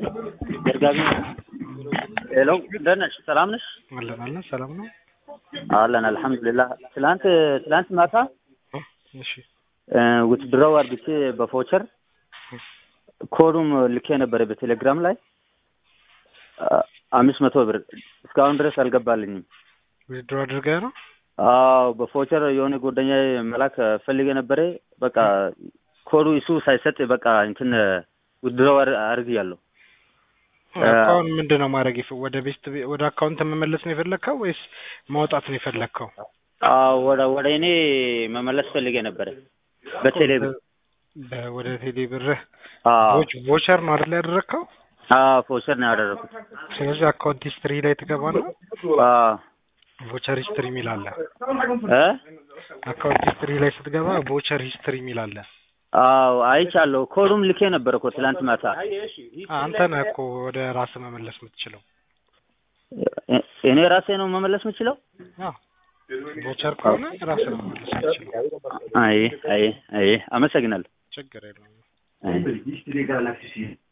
ደርጋቢ ሄሎ እንደት ነሽ? ሰላም ነሽ? አለን አለን ሰላም ነው። አለን አልሐምዱሊላህ። ትላንት ትላንት ማታ እሺ ውትድረው አድርጌ በፎቸር ኮዱም ልኬ ነበረ በቴሌግራም ላይ አምስት መቶ ብር እስካሁን ድረስ አልገባልኝም። ዊዝድሮ አድርገህ ነው? አዎ በፎቸር የሆነ ጓደኛ መላክ ፈልጌ ነበረ። በቃ ኮዱ እሱ ሳይሰጥ በቃ እንትን ውድድረው አርግ ያለው አካውንት ምንድን ነው ማድረግ የፈ- ወደ ቤስት ቤ- ወደ አካውንት መመለስ ነው የፈለግከው ወይስ ማውጣት ነው የፈለግከው? አዎ ወደ ወደ እኔ መመለስ ፈልጌ ነበረ በቴሌ ብር። በ- ወደ ቴሌ ብርህ አዎ ቮች- ቮቸር ነው አይደል ያደረግከው? አዎ ፎቸር ነው ያደረኩት። ስለዚህ አካውንት ሂስትሪ ላይ ትገባና አዎ ቮቸር ሂስትሪ የሚል አለ። እ አካውንት ሂስትሪ ላይ ስትገባ ቮቸር ሂስትሪ የሚል አለ። አዎ አይቻለሁ። ኮዱም ልኬ ነበር እኮ ትላንት ማታ። አንተ ነህ እኮ ወደ ራስህ መመለስ የምትችለው። እ- እኔ ራሴ ነው መመለስ የምችለው? አዎ ቮቸር ከሆነ ራስህ ነው መመለስ የምትችለው። አይ አይ አይ አመሰግናለሁ። ችግር የለውም። አይ